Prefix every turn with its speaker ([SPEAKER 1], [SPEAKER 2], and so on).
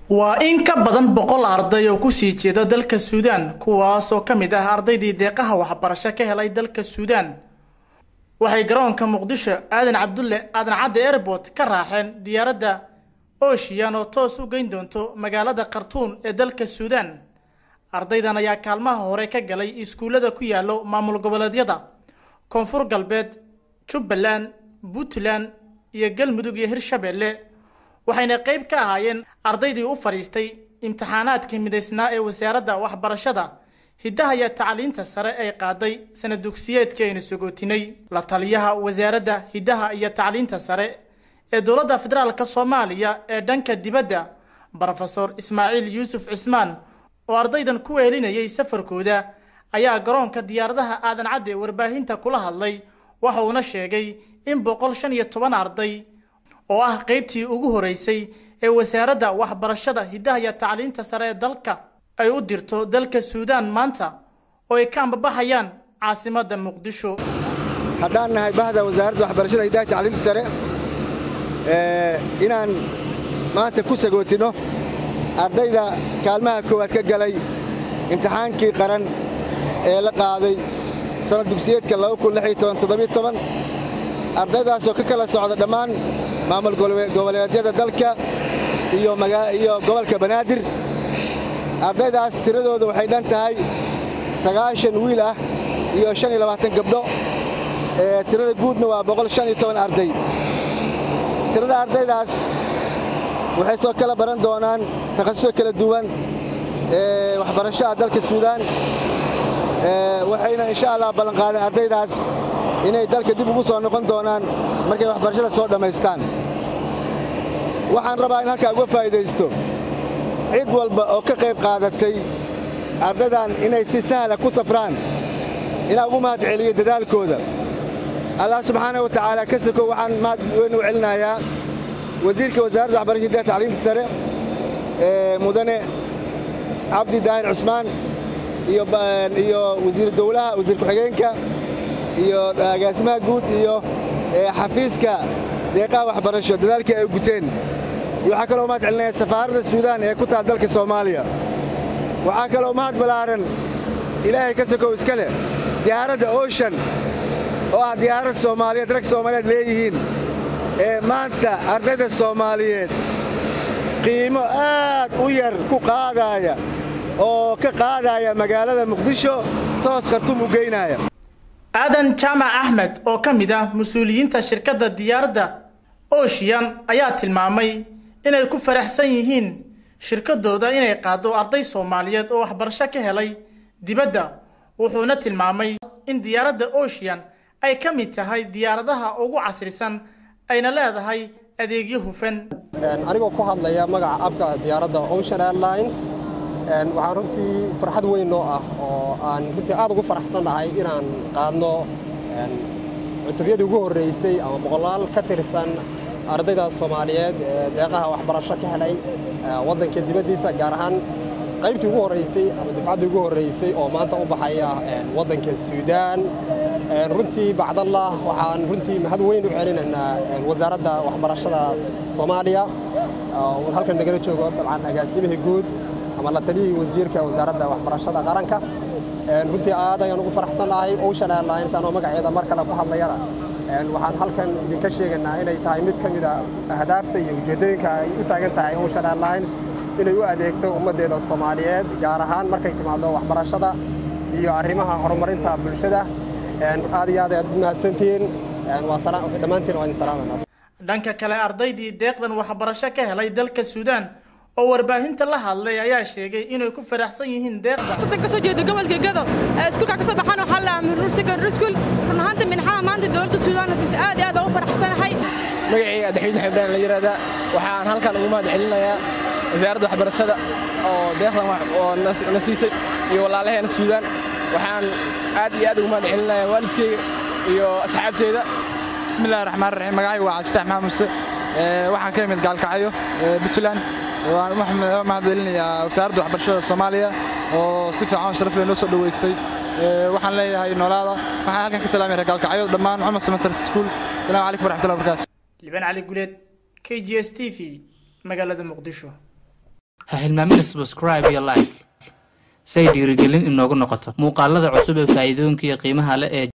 [SPEAKER 1] waa in ka badan boqol arday oo kusii jeeda dalka suudaan kuwaas oo ka mid ah ardaydii deeqaha waxbarasho ka helay dalka suudaan waxay garoonka muqdisho aadan cabdulle aadan cadde airport ka raaxeen diyaaradda ooshiyan oo toos u geyn doonto magaalada khartuun ee dalka suudaan ardaydan ayaa kaalmaha hore ka galay iskuullada ku yaallo maamul goboleedyada koonfur galbeed jubbaland puntland iyo galmudug iyo hirshabeelle waxayna qayb ka ahaayeen ardaydii u fadhiistay imtixaanaadkii midaysnaa ee wasaaradda waxbarashada hiddaha iyo tacliinta sare ay qaaday sanad dugsiyeedkii aynu sogootinay la taliyaha wasaaradda hiddaha iyo tacliinta sare ee dowladda federaalk soomaaliya ee dhanka dibadda brofesor ismaaciil yuusuf cismaan oo ardaydan ku weelinayay safarkooda ayaa garoonka diyaaradaha aadan cadde warbaahinta kula hadlay waxa uuna sheegay in boqol shan iyo toban arday oo ah qaybtii ugu horeysay ee wasaaradda waxbarashada hiddaha iyo tacliinta sare ee dalka ay u dirto dalka suudaan maanta oo ay ka ambabaxayaan caasimadda muqdisho
[SPEAKER 2] haddaan nahay bahda wasaaradda waxbarashada hiddaha tacliinta sare inaan maanta ku sagootinno ardayda kaalmaha koowaad ka galay imtixaankii qaran ee la qaaday sannad dugsiyeedka ardaydaasoo ka kala socda dhammaan maamul goboleedyada dalka iyo gobolka banaadir ardaydaas tiradooda waxay dhan tahay sagaashan wiil ah iyo shan iyo labaatan gabdho tirada guudna waa boqol shan iyo toban arday tirada ardaydaas waxay soo kala baran doonaan takhasuso kala duwan ee waxbarashaha dalka suudaan waxayna insha allah ballanqaadeen ardaydaas inay dalka dib ugu soo noqon doonaan markay waxbarashada soo dhammaystaan waxaan rabaa in halkaa uga faa'idaysto cid walba oo ka qayb qaadatay ardaydan inay si sahla ku safraan inaa ugu mahad celiyo dadaalkooda allah subxaana wa tacaala ka sokow waxaan mahad weyn u celinayaa wasiirka wasaaradda waxbarashada hiddaha tacliinta sare ee mudane cabdi daahir cusmaan iyo wasiiru dowlaha wasiir ku-xigeenka iyo agaasimaha guud iyo xafiiska deeqaha waxbarasho dadaalkii ay guteen iyo waxaa kaloo mahad celinaya safaaradda suudaan ee ku taal dalka soomaaliya waxaa kaloo mahad ballaaran ilaahay ka sokow iska leh diyaaradda ocean oo ah diyaarad soomaaliyeed rag soomaaliyeed leeyihiin ee maanta ardayda soomaaliyeed qiimo aad u yar ku qaadaaya oo ka qaadaaya magaalada muqdisho toos khartum u geynaaya
[SPEAKER 1] aadan jaamac axmed oo ka mid ah mas-uuliyiinta shirkadda diyaaradda ooshiyan ayaa tilmaamay inay ku faraxsan yihiin shirkaddooda inay qaaddo arday soomaaliyeed oo waxbarasho ka helay dibadda wuxuuna tilmaamay in diyaaradda ooshiyan ay ka mid tahay diyaaradaha ugu casrisan ayna leedahay adeegyo hufan
[SPEAKER 3] anigoo ku hadlaya magaca abka diyaaradda ocean airlines waxaan runtii farxad weyn noo ah oo aan runtii aad ugu faraxsannahay inaan qaadno cutubyadii ugu horraysay ama boqolaal ka tirsan ardayda soomaaliyeed ee deeqaha waxbarasho ka helay waddanka dibaddiisa gaar ahaan qaybtii ugu horraysay ama dufcaddii ugu horraysay oo maanta u baxaya waddanka suudaan runtii bacdallah waxaan runtii mahad weyn u celinaynaa wasaaradda waxbarashada soomaaliya halkan nagala joogo dabcan agaasimihii guud ama la taliyihii wasiirka wasaaradda waxbarashada qaranka runtii aad ayaan ugu faraxsannahay ocean airlines anoo magaceeda mar kale ku hadlayana waxaan halkan idinka sheegaynaa inay tahay mid ka mida ahdaafta iyo ujeeddooyinka ay u taagan tahay ocean airlines inay u adeegto ummaddeeda soomaaliyeed gaar ahaan markay timaado waxbarashada iyo arrimaha horumarinta bulshada aad iyo aad ayaad u mahadsantihiin dhammaantiin waa idin salaamayna
[SPEAKER 1] dhanka kale ardaydii deeqdan waxbarasho ka helay dalka suudaan oo warbaahinta la hadlay ayaa sheegay inay ku faraxsan yihiin deeqda
[SPEAKER 4] sadan kasoo jeedo gobolka gado iskuulka kasoo baxaan waxaa la amrur secondary school run ahaanta minxaha maanta dowladda suudaan siisa aad iyo aad ugu faraxsanahay
[SPEAKER 5] magacayga adaxiid xibdaan la yiraahdaa waxaan halkan ugu mahad celinayaa wasaaradda waxbarashada oo deeqdan oo na siisay iyo walaalaheena suudaan waxaan aad iyo aad ugu mahad celinayaa waalidkeyga iyo asxaabteeda
[SPEAKER 6] bismillahi raxmaan raxiim magacayga waa cabdifatax maxamed muse waxaan ka imid gaalkacyo puntland waan u mahadcelinayaa wasaaradda waxbarashada soomaaliya oo si fiican sharaf leh noo soo dhoweysay waxaan leeyahay noolaada waxaan halkan ka salaamaya gaalkacyo dhammaan cumar cemetery school salaamu calaykum waraxmatullahi wabarakaatu
[SPEAKER 1] liban cali guleed k g s t v magaalada muqdisho
[SPEAKER 7] ha hilmaamina subscribe iyo like say dhiirigelin inoogu noqoto muuqaalada cusub ee faa'iidooyinka iyo qiimaha leh ee